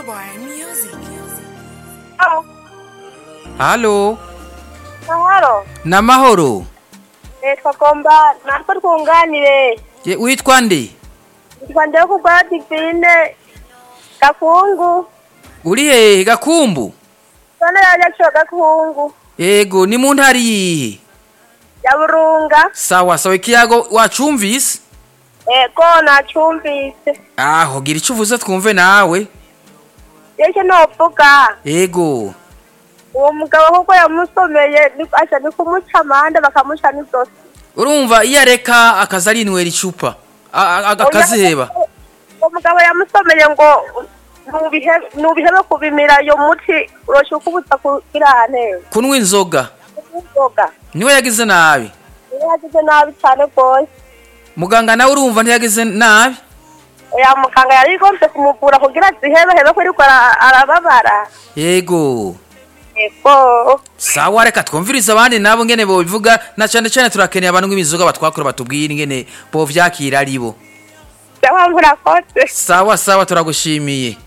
boy music. Oh, halo mahoro namahoro nitwa gomba natwe twunganire Ye- witwa nde nitwa ndewe kugora divine gakungu uri hehe gakumbu sone yaje co gakungu yego ni mu ntara yihe ya burunga sawa sawa ikiyago wacumvise ego nacumvise aho gira icyo uvuze twumve nawe yeke novuga yego uwo mugabo kuko yamusomeye ni- aca ni kumuca amande bakamuca n'izosi urumva iyo areka akaza arinywera icupa a- a- a- akaziheba uwo mugabo yamusomeye ngo nubihe- nubihebe kubimira iyo muti urosha ukubuza kugira ahantu kunywa inzoga inzoga niwe yagize nabi niyo yagize nabi cyane rwose muganga nawe urumva ntiyagize nabi ya muganga yari igomvye kumuvura kugira zihebehebe ko ariko ara- arababara yego ego sawa reka twumvirize abandi nabo ngene bobivuga na cyane cyane turakeneye abantu ng'imizoga batwakura batubwire ingene bovyakira ari bo cyangwa murakoze sawa sawa turagushimiye